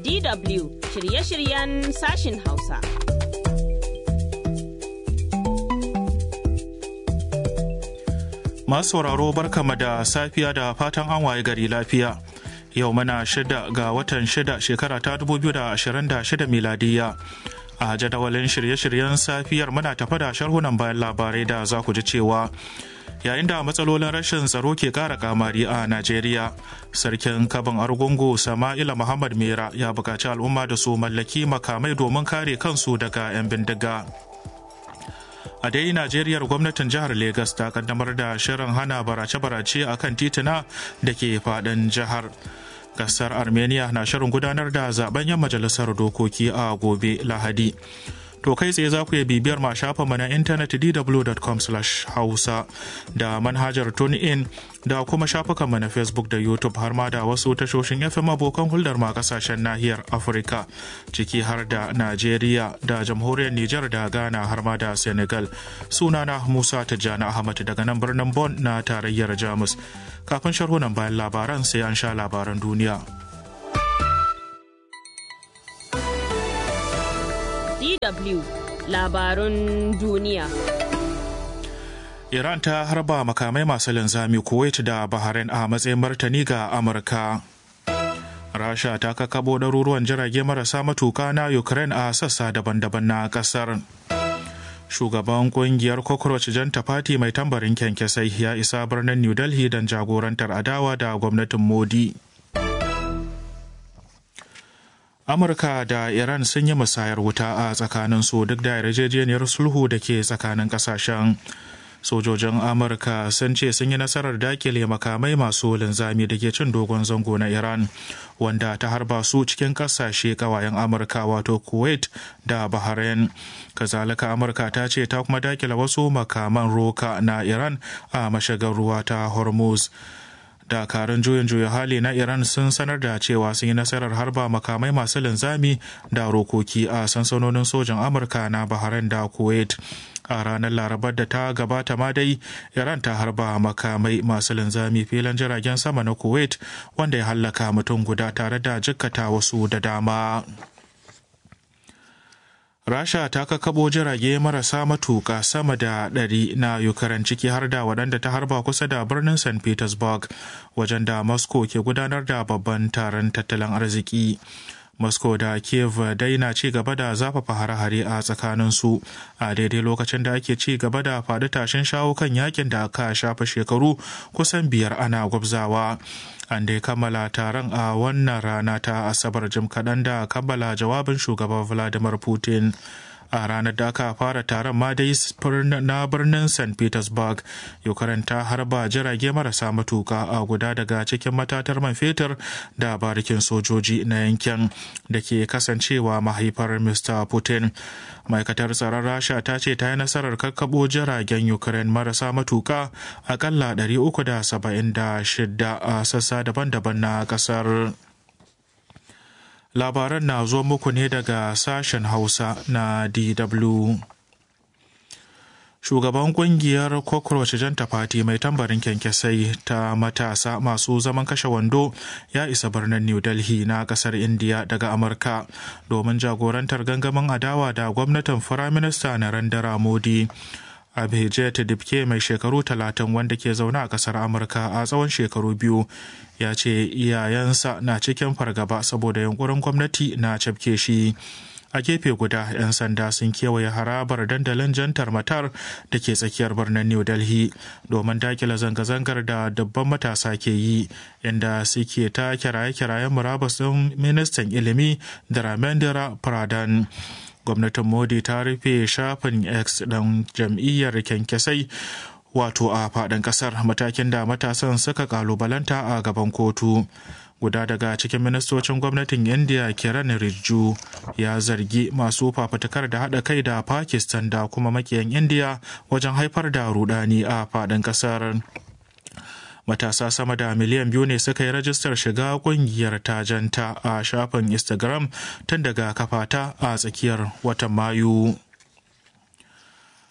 DW shirye-shiryen sashin Hausa. Masu sauraro barkama da safiya da fatan an waye gari lafiya. Yau muna shida ga watan shida shekara ta 2026 miladiya. A jadawalin shirye-shiryen safiyar muna tafa da sharhunan bayan labarai da za ku ji cewa yayin da matsalolin rashin tsaro ke kara kamari a Najeriya. Sarkin kabin Argungu Sama'ila Muhammad Mera ya buƙaci al'umma da su mallaki makamai domin kare kansu daga 'yan bindiga. a dai najeriyar gwamnatin jihar Legas ta kaddamar da shirin hana barace-barace a kan tituna da ke fadin jihar kasar armenia na shirin gudanar da zaben yan majalisar dokoki a gobe lahadi to kai tsaye za ku iya bibiyar ma shafinmu na intanet dw.com hausa da manhajar tunein da kuma shafukanmu na facebook da youtube har ma da wasu tashoshin fm abokan hulɗar ma kasashen nahiyar afirka ciki har da najeriya da jamhuriyar nijar da ghana har ma da senegal sunana musa tijjani ahmad daga nan birnin bon na tarayyar jamus kafin sharhunan bayan labaran sai an sha labaran duniya DW labarun duniya. Iran ta harba makamai masu linzami Kuwait da Bahrain a matsayin martani ga Amurka. Rasha ta kakabo ɗaruruwan jirage marasa matuka na Ukraine a sassa daban-daban na ƙasar. Shugaban kungiyar Cockroach Janta Party mai tambarin kyankyasai ya isa birnin New Delhi don jagorantar adawa da gwamnatin Modi. amurka da iran sun yi musayar wuta a tsakanin su duk da yarjejeniyar sulhu da ke tsakanin kasashen sojojin amurka sun ce sun yi nasarar dakile makamai masu linzami da ke cin dogon zango na iran wanda ta harba su cikin kasashe kawayen amurka wato kuwait da bahrain kazalika amurka ta ce ta kuma dakile wasu makaman roka na iran a mashigar ruwa ta hormuz dakarun juyin juya hali na iran sun sanar da cewa sun yi nasarar harba makamai masu linzami da rokoki a sansanonin sojan amurka na bahrain da kuwait a ranar larabar da ta gabata ma dai iran ta harba makamai masu linzami filin jiragen sama na kuwait wanda ya hallaka mutum guda tare da jikkata wasu da dama Rasha ta kakabo jirage marasa matuka sama da ɗari na Ukraine ciki har da waɗanda ta harba kusa da birnin St. Petersburg wajen da Moscow ke gudanar da babban taron tattalin arziki. Moscow da Kiev dai na ci gaba da zafafa hare-hare a tsakaninsu a daidai lokacin da ake ci gaba da faɗi tashin shawo kan yakin da aka shafa shekaru kusan biyar ana gwabzawa. An dai kammala taron a wannan rana ta Asabar jim kaɗan da kammala jawabin shugaban Vladimir Putin. a ranar da aka fara taron ma dai na birnin st petersburg ukraine ta harba jirage marasa matuka a guda daga cikin matatar man fetur da barikin sojoji na yankin da ke kasancewa mahaifar mr putin ma'aikatar tsaron rasha ta ce ta yi nasarar kakkabo jiragen ukraine marasa matuka akalla 376 a sassa daban-daban na kasar labaran na zo muku ne daga sashen hausa na dw shugaban kungiyar cockroach janta fati mai tambarin kyankyasai ta matasa masu zaman kashe wando ya isa birnin new delhi na kasar india daga amurka domin jagorantar gangamin adawa da gwamnatin firaminista narendra modi Abhijit Dibke mai shekaru talatin wanda ke zaune a kasar Amurka a tsawon shekaru biyu ya ce iyayensa na cikin fargaba saboda yunkurin gwamnati na cafke shi. A gefe guda 'yan sanda sun kewaye harabar dandalin jantar matar da ke tsakiyar birnin New Delhi domin dakila zanga-zangar da dubban matasa ke yi inda suke ta kiraye-kirayen murabus ɗin ministan ilimi da Ramendra Pradhan. gwamnatin modi ta rufe shafin x ɗin jam'iyyar kyankyasai wato a faɗin ƙasar matakin da matasan suka kalubalanta a gaban kotu guda daga cikin ministocin gwamnatin india kiran rijju ya zargi masu fafutukar da haɗa kai da pakistan da kuma makiyan india wajen haifar da rudani a faɗin ƙasar matasa sama da miliyan biyu ne suka yi rajistar shiga kungiyar tajanta a shafin instagram tun daga kafata a tsakiyar watan mayu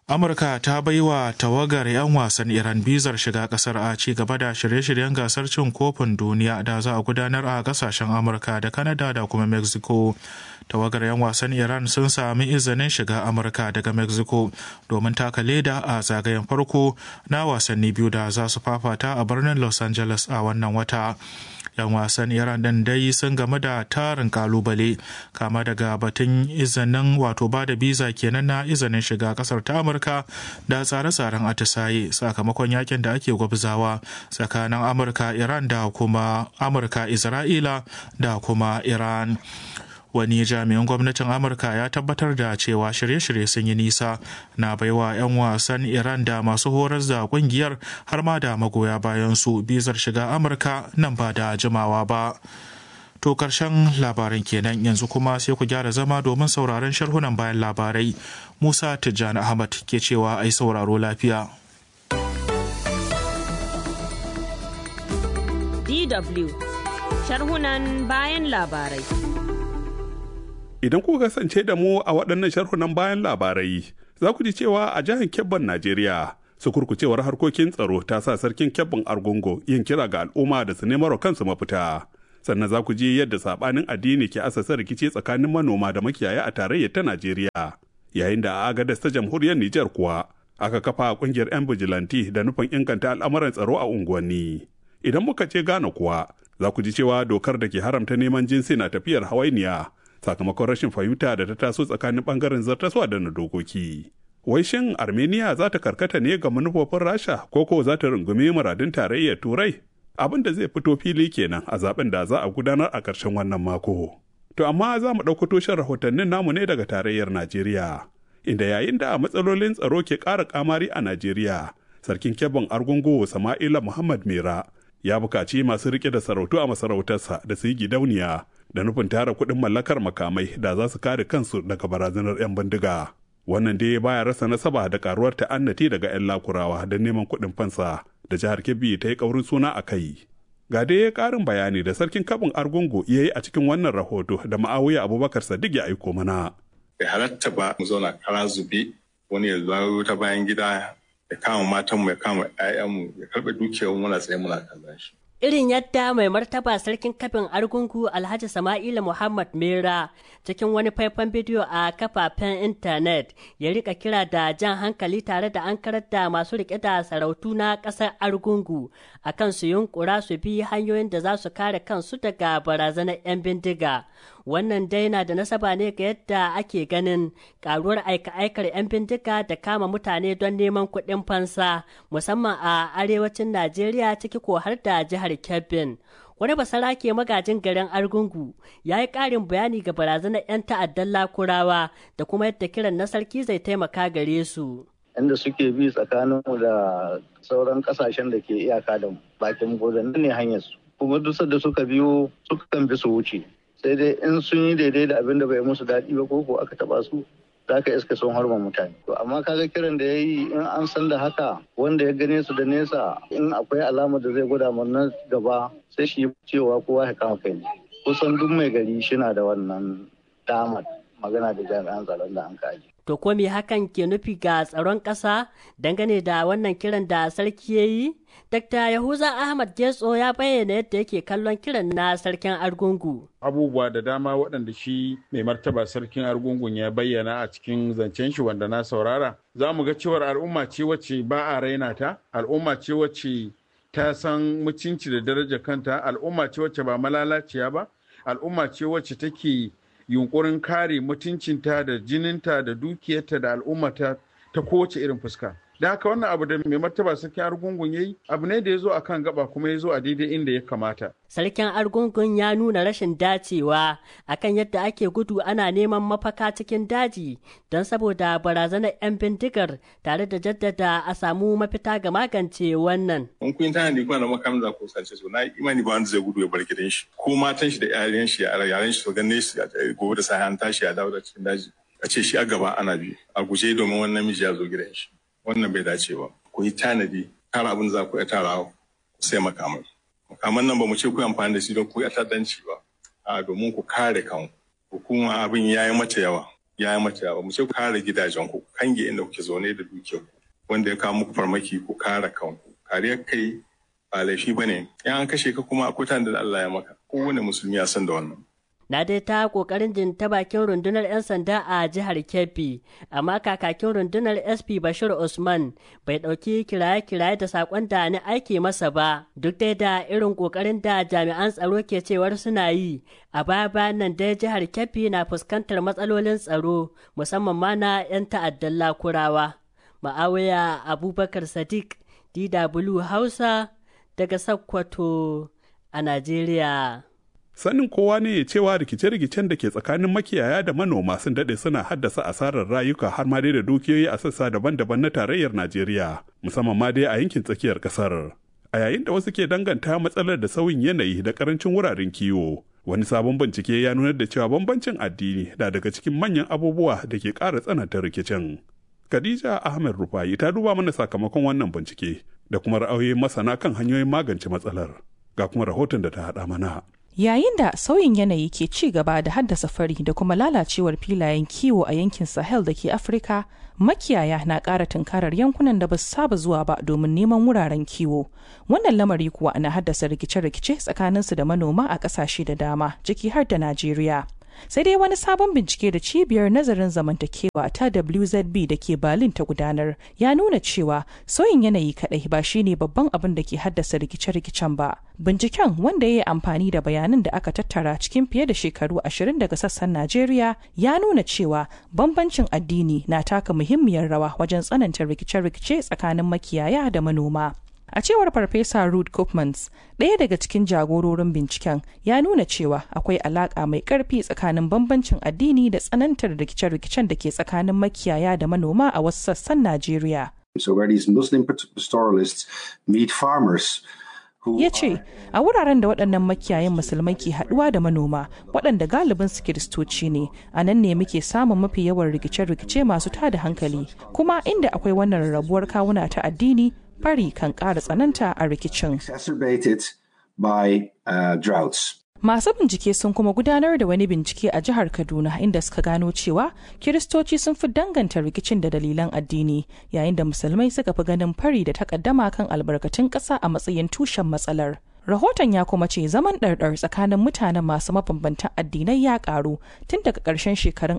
Amurka ta bai wa tawagar 'yan wasan Iran bizar shiga kasar a ci gaba da shirye-shiryen gasar cin kofin duniya da za a gudanar a kasashen Amurka da Canada da kuma Mexico. Tawagar 'yan wasan Iran sun sami izinin shiga Amurka daga Mexico domin taka leda a zagayen farko na wasanni biyu da za su fafata a birnin Los Angeles a wannan wata. 'yan wasan iran din dai sun game da tarin kalubale kama daga batun izinin wato ba da biza kenan na izinin shiga kasar ta amurka da tsare-tsaren atisaye sakamakon yakin da ake gwabzawa tsakanin amurka iran da kuma amurka isra'ila da kuma iran wani jami'in gwamnatin amurka ya tabbatar da cewa shirye-shirye sun yi nisa na baiwa 'yan wasan iran da masu horar da kungiyar har ma da magoya bayan su bizar shiga amurka nan ba da jimawa ba to karshen labaran kenan yanzu kuma sai ku gyara zama domin sauraron sharhunan bayan labarai musa tijjani ahmad ke cewa ai sauraro lafiya DW sharhunan bayan labarai Idan kuka kasance da mu a waɗannan sharhunan bayan labarai, za ku ji cewa a jihar Kebbon Najeriya, sukurkucewar harkokin tsaro ta sa sarkin Kebbon Argungu yin kira ga al'umma da su nemar kansu mafita. Sannan za ku ji yadda saɓanin addini ke asasa rikici tsakanin manoma da makiyaya a tarayyar ta Najeriya. Yayin da a Agadas ta jamhuriyar Nijar kuwa, aka kafa ƙungiyar 'yan bijilanti da nufin inganta al'amuran tsaro a unguwanni. Idan muka ce Ghana kuwa, za ku ji cewa dokar da ke haramta neman jinsi na tafiyar hawainiya sakamakon rashin fahimta da ta taso tsakanin bangaren zartaswa da na dokoki. Wai shin Armenia za ta karkata ne ga manufofin Rasha ko ko za ta rungumi muradun tarayyar Turai? Abin da zai fito fili kenan a zaben da za a gudanar a ƙarshen wannan mako. To amma za mu ɗauko tushen rahotannin namu ne daga tarayyar Najeriya. Inda yayin da matsalolin tsaro ke ƙara ƙamari a Najeriya, Sarkin Kebbon Argungu Sama'ila Muhammad Mera ya buƙaci masu riƙe da sarautu a masarautarsa da su yi gidauniya da nufin tara kuɗin mallakar makamai da za su kare kansu daga barazanar 'yan bindiga. Wannan dai baya rasa nasaba da karuwar ta'annati daga 'yan lakurawa don neman kuɗin fansa da jihar Kebbi ta yi ƙaurin suna a kai. Ga dai ƙarin bayani da sarkin kabin Argungu ya yi a cikin wannan rahoto da ma'awiya Abubakar Sadiq ya aiko mana. Bai halatta ba mu zauna kara zube wani ya zo ta bayan gida ya kama matanmu ya kama 'ya'yanmu ya karɓe dukiyar muna tsaye muna kallon shi. irin yadda mai martaba sarkin kafin argungu alhaji sama'ila muhammad mera cikin wani faifan bidiyo a kafafen intanet ya rika kira da jan hankali tare da an karar da masu rike da sarautu na ƙasar argungu a kan su yunkura su bi hanyoyin da za su kare kansu daga barazanar 'yan bindiga wannan dai na da nasaba ne ga yadda ake ganin karuwar aika-aikar 'yan bindiga da kama mutane don neman kuɗin fansa musamman a arewacin najeriya ciki ko har da jihar kebbin wani basarake magajin garin argungu ya yi ƙarin bayani ga barazanar 'yan ta'addan lakurawa da kuma yadda kiran na sarki zai taimaka gare su inda suke bi tsakaninmu da sauran kasashen da ke iyaka da bakin nan ne hanyar su kuma duk da suka biyo sukan bi su wuce sai dai in sun yi daidai da abin da bai musu daɗi ba ko ko aka taba su za ka iska sun harba mutane to amma kaga kiran da ya yi in an san da haka wanda ya gane su da nesa in akwai alamar da zai gwada na gaba sai shi cewa kowa ya kama kai kusan duk mai gari shina da wannan damar magana da jami'an tsaron da an kaji To ko me hakan ke nufi ga tsaron ƙasa dangane da wannan kiran da sarki ya yi? Dr. Yahuza Ahmad Getso ya bayyana yadda yake kallon kiran na sarkin Argungu. Abubuwa da dama waɗanda shi mai martaba sarkin Argungun ya bayyana a cikin zancen shi wanda na saurara. Za mu ga cewar al'umma ce wacce ba a raina ta, al'umma ce wacce ta san mutunci da daraja kanta, al'umma ce wacce ba malalaciya ba, al'umma ce wacce take yunkurin kare mutuncinta da jininta da dukiyarta da al'ummata ta kowace irin fuska. Da haka wannan abu da mai martaba sarkin argungun ya yi abu ne da ya zo a kan gaba kuma ya zo a daidai inda ya kamata. Sarkin argungun ya nuna rashin dacewa akan yadda ake gudu ana neman mafaka cikin daji don saboda barazanar 'yan bindigar tare da jaddada a samu mafita ga magance wannan. In kun tana da kuna da makamin za ku sace so na imani ba wanda zai gudu ya bar gidan shi ko matan shi da yaran shi yaran shi su ganin shi gobe da sai an tashi ya dawo da cikin daji. A ce shi a gaba ana bi a guje domin wannan miji ya zo gidan shi. wannan bai dace ba ku yi tanadi kar abin za ku iya tarawa sai makamai makaman nan ba mu ce ku amfani da shi don ku yi ta'addanci ba a domin ku kare kanku hukuma abin ya yi mata yawa ya yi mata yawa mu ce ku kare gidajen ku kange inda kuke zaune da dukiyar wanda ya kawo muku farmaki ku kare kanku kariyar kai ba laifi ba ne in an kashe ka kuma akwai tanda da Allah ya maka kowane musulmi ya san da wannan na dai ta kokarin jin ta bakin rundunar 'yan sanda a jihar kebbi amma kakakin rundunar sp bashir usman bai ɗauki kiraye-kiraye da saƙon da ni aiki masa ba duk dai da irin kokarin da jami'an tsaro ke cewar suna yi a baya bayan nan dai jihar kebbi na fuskantar matsalolin tsaro musamman ma na 'yan ta'addan lakurawa ma'awiya abubakar sadiq dw hausa daga sakkwato a najeriya Sanin kowa ne cewa rikice-rikicen da ke tsakanin makiyaya da manoma sun daɗe suna haddasa asarar rayuka har ma dai da dukiyoyi a sassa daban-daban na tarayyar Najeriya, musamman ma dai a yankin tsakiyar ƙasar. A yayin da wasu ke danganta matsalar da sauyin yanayi da ƙarancin wuraren kiwo, wani sabon bincike ya nunar da cewa bambancin addini na daga cikin manyan abubuwa da ke ƙara tsananta rikicin. Khadija Ahmed Rufai ta duba mana sakamakon wannan bincike da kuma ra'ayoyin masana kan hanyoyin magance matsalar. Ga kuma rahoton da ta haɗa mana. Yayin da sauyin yanayi ke ci gaba da haddasa fari da kuma lalacewar filayen kiwo a yankin Sahel da ke Afirka, makiyaya na ƙara tunkarar yankunan da ba su saba zuwa ba domin neman wuraren kiwo. Wannan lamari kuwa na haddasa rikice-rikice tsakaninsu da manoma a ƙasashe da dama, ciki har da Najeriya. sai dai wani sabon bincike da cibiyar nazarin zamantakewa ta WZB da ke Berlin ta gudanar ya nuna cewa sauyin yanayi kadai ba shine babban abin da ke haddasa rikice-rikicen ba. Binciken wanda ya yi amfani da bayanan da aka tattara cikin fiye da shekaru ashirin daga sassan Najeriya ya nuna cewa bambancin addini na taka muhimmiyar rawa wajen tsananta rikice-rikice tsakanin makiyaya da manoma. A cewar Farfesa Ruth Koopmans, ɗaya daga cikin jagororin binciken ya nuna cewa akwai alaƙa mai ƙarfi tsakanin bambancin addini da tsanantar rikice-rikicen da ke tsakanin makiyaya da manoma a wasu sassan Najeriya. So where these Muslim pastoralists meet farmers ya ce a wuraren da waɗannan makiyayan musulmai ke haɗuwa da manoma waɗanda galibin su kiristoci ne a nan ne muke samun mafi yawan rikice-rikice masu tada hankali kuma inda akwai wannan rarrabuwar kawuna ta addini fari kan ƙara tsananta a rikicin. by uh, droughts. Masu bincike sun kuma gudanar da wani bincike a jihar Kaduna inda suka gano cewa Kiristoci sun fi danganta rikicin da dalilan addini yayin da musulmai suka fi ganin fari da takaddama kan albarkatun ƙasa a matsayin tushen matsalar. Rahoton ya kuma ce zaman ɗarɗar tsakanin mutanen masu mabambantan addinai ya ƙaru tun daga ƙarshen shekarun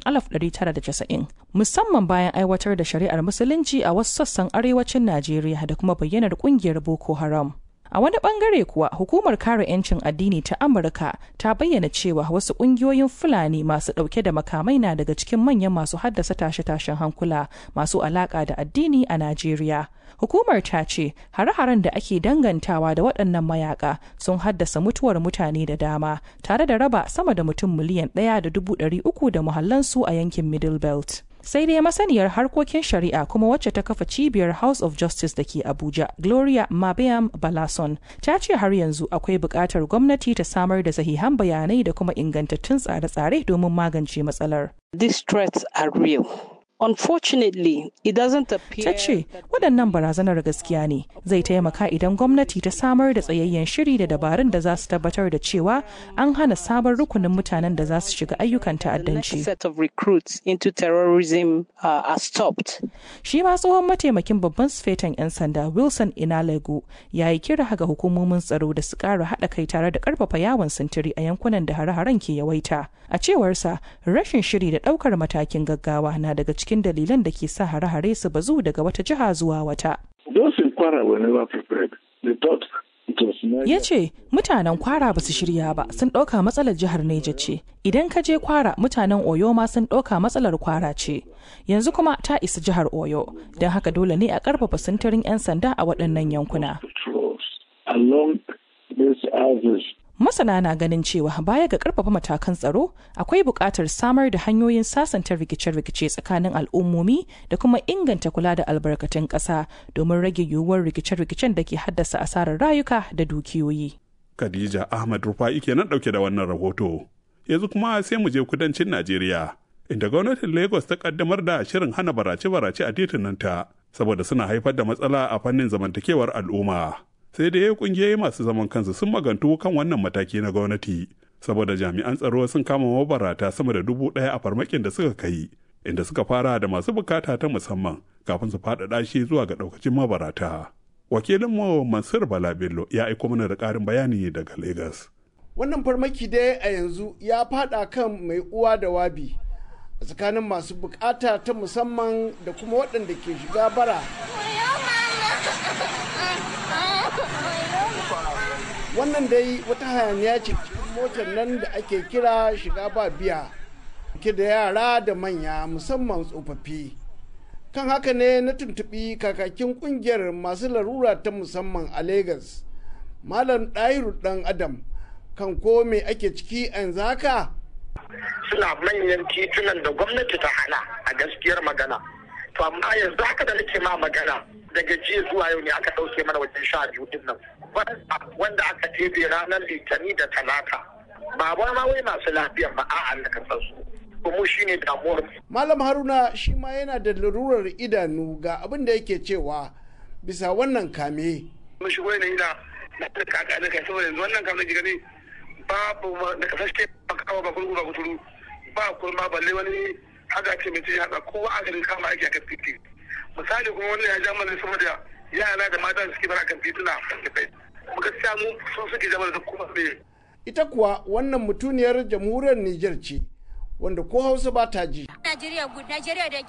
1990 musamman bayan aiwatar da shari'ar musulunci a wasu sassan arewacin Najeriya da kuma bayyanar ƙungiyar Boko Haram. A wani bangare kuwa hukumar kare 'yancin addini ta Amurka ta bayyana cewa wasu kungiyoyin Fulani masu dauke da makamai na daga cikin manyan masu haddasa tashe-tashen hankula masu alaka da addini a Najeriya. Hukumar ta ce hare-haren da ake dangantawa da waɗannan mayaka sun haddasa mutuwar mutane da dama tare da raba sama da mutum miliyan ɗaya da dubu ɗari uku da muhallansu a yankin Middle Belt. sai dai masaniyar harkokin shari'a kuma wacce ta kafa cibiyar house of justice da ke abuja gloria mabiam balason ta ce har yanzu akwai buƙatar gwamnati ta samar da sahihan bayanai da kuma ingantattun tsare-tsare domin magance matsalar These threats are real. Unfortunately, it doesn't appear ta ce waɗannan barazanar gaskiya ne zai taimaka idan gwamnati ta samar da tsayayyen shiri da dabarun da za su tabbatar da cewa an hana sabon rukunin mutanen da za su shiga ayyukan the next ta'addanci set of recruits into terrorism uh, are stopped. shi ma tsohon mataimakin babban sufetan 'yan sanda wilson inalego ya yi kira ga hukumomin tsaro da su ƙara haɗa kai tare da ƙarfafa yawon sintiri a yankunan da hare-haren ke yawaita a cewarsa rashin shiri da ɗaukar matakin gaggawa na daga cikin dalilan da ke sa hare-hare su bazu daga wata jiha zuwa wata Those in Kwara were never prepared. They thought it was Niger. ya ce mutanen kwara ba su shirya ba sun ɗauka matsalar jihar neja ce idan ka je kwara mutanen oyo ma sun ɗauka matsalar kwara ce yanzu kuma ta isa jihar oyo don haka dole ne a ƙarfafa sintirin 'yan sanda a waɗannan yankuna patrols along these houses. masana na ganin cewa baya ga ƙarfafa matakan tsaro akwai buƙatar samar da hanyoyin sasanta rikice-rikice tsakanin al'ummomi da kuma inganta kula da albarkatun ƙasa domin rage yiwuwar rikice-rikicen da ke haddasa asarar rayuka da dukiyoyi Khadija Ahmad Rufa'i kenan ɗauke da wannan rahoto. Yanzu kuma sai mu je kudancin Najeriya, inda gwamnatin Lagos ta kaddamar da shirin hana barace-barace a titunanta, saboda suna haifar da matsala a fannin zamantakewar al'umma. Sai da kungiyoyi masu zaman kansu sun magantu kan wannan mataki na gwamnati, saboda jami'an tsaro sun kama mabarata sama da dubu ɗaya a farmakin da suka kai, inda suka fara da masu bukata ta musamman kafin su faɗaɗa shi zuwa ga ɗaukacin mabarata. Wakilinmu Mansur Bala Bello ya aiko mana da ƙarin bayani daga Legas. Wannan farmaki dai a yanzu ya faɗa kan mai uwa da wabi a tsakanin masu bukata ta musamman da kuma waɗanda ke shiga bara. Wannan dai wata hayaniya ce cikin motar nan da ake kira shiga ba biya. ke da yara da manya musamman tsofaffi kan haka ne na tuntuɓi kakakin ƙungiyar masu larura ta musamman a Legas, malam ɗahiru ɗan adam kan ko me ake ciki a yanzu haka suna manyan titunan da gwamnati ta hana a gaskiyar magana to amma yanzu haka da nake ma magana daga jiya zuwa yau ne aka ɗauke mana wajen sha biyu din nan wanda aka tebe ranar litani da talata ba ma wai masu lafiyan ba a'a da kasar su mu shine damuwar Malam Haruna shi ma yana da larurar idanu ga abin da yake cewa bisa wannan kame. Mun shigo yanayi na na da kaka da kai saboda yanzu wannan kame gani babu da kasashe ba kawo ba gurgu ba kuturu ba kurma balle wani haka ce mai ce haka kowa a garin kama aiki a kan titi. Misali kuma wannan ya ja mana saboda yara da mata suke bara kan tituna mu gaskiya mu sun suke jama'a da kuma Ita kuwa wannan mutuniyar jamhuriyar Nijar ce. wanda ko hausa ba ta ji. Najeriya da